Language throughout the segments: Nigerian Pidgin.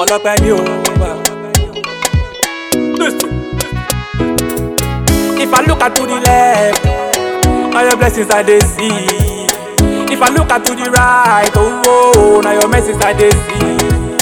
ọlọ́pẹ́ ni o. If I look at to the left, all your blessings I dey see. If I look at to the right, oh, oh now your mercies I dey see.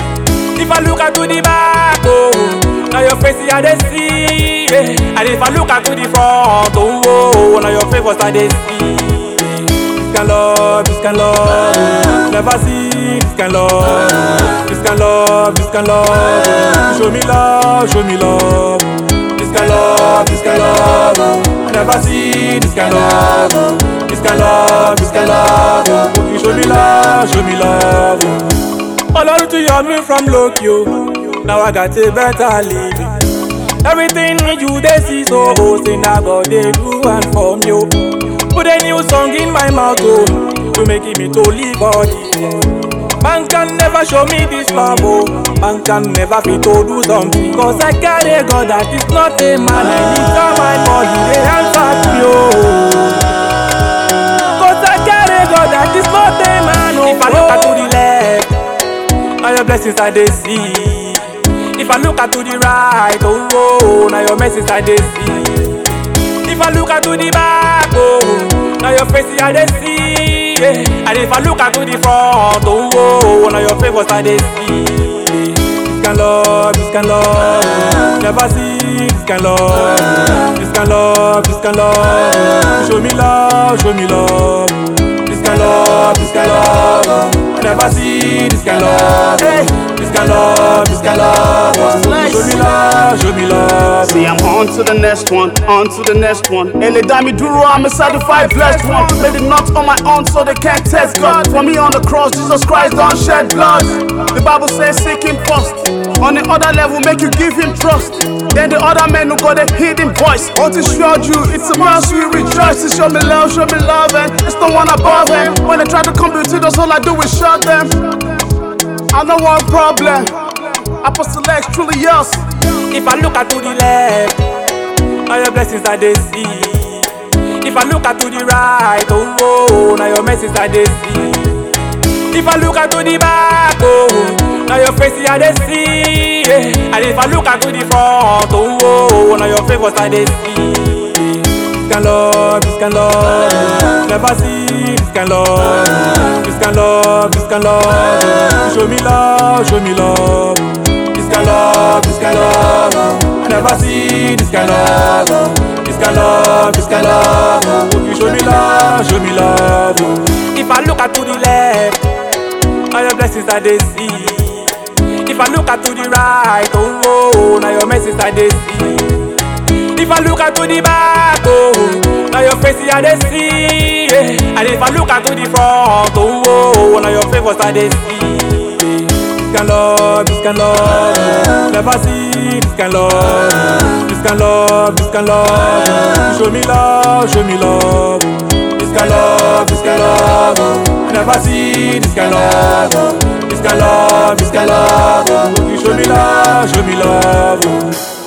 If I look at to the back, oh, now your face I dey see. Yeah. And if I look at to the front, oh, oh now your favors I dey see. This kind love, this kind love, never see this kind love. This kind love, this kind love, show me love, show me love. This kind love, this kind love, I never see this kind love. This kind love, this kind love, you show me love, show me love. Ọlọ́run tún yọ mí from lókè o, now I got a better living. Everything you dey see so oh, say na God dey do and for me o. Put a new song in my mouth oh, to make me to live all this. Man can never show me this love oh, man can never fit to do something. Cause I carry a God that is not a man, I need someone for he dey answer me oh. Cause I carry a God that is not a man oh. If I look at to the left, all your blessings I dey see. If I look at to the right, oh, oh now your message I dey see. If I look at to the back, oh, now your face I dey see. Yeah. And if I look at to the front, oh, oh now your favors I dey see. This kind love, this kind love, never see this kind love. This kind love, this kind love, show me love, show me love. This kind love, this kind love, I never see this kind love. Hey. This kind love, this kind love, show me love, show me love. See, I'm on to the next one, on to the next one. Ele Dami Duro, I'm a certified blessed one. Made it not on my own, so they can't test God. For me on the cross, Jesus Christ don't shed blood. The Bible says, seek Him first. On the other level, make you give Him trust. Then the other men who got a hidden voice. All to show you, it's a mercy we rejoice. To show me love, show me love, and it's the one above them. When they try to come between us, all I do is shut them. I know one problem. Apostle X truly yours. If I look at to the left, all your blessings I dey see. If I look at to the right, oh, oh now your message I dey see. If I look at to the back, oh, now your face I dey see. Yeah. And if I look at to the front, oh, oh now your favors I dey see. This kind love, this kind love, never see this kind love. This kind love, this kind love, show me love, show me love. This kind love, this kind love, I never see this kind love. This kind love, this kind love, you show me love, show me love. If I look at to the left, all your blessings I dey see. If I look at to the right, oh, oh now your message I dey see. If I look at to the back, oh, now your face I dey see. Yeah. And if I look at to the front, oh, oh now your favors I dey see. This kind love, this kind love, never see this kind love. This kind love, this kind love, show me love, show me love. This kind love, this kind love, I never see this kind love. This kind love, this kind love, you show me love, show me love.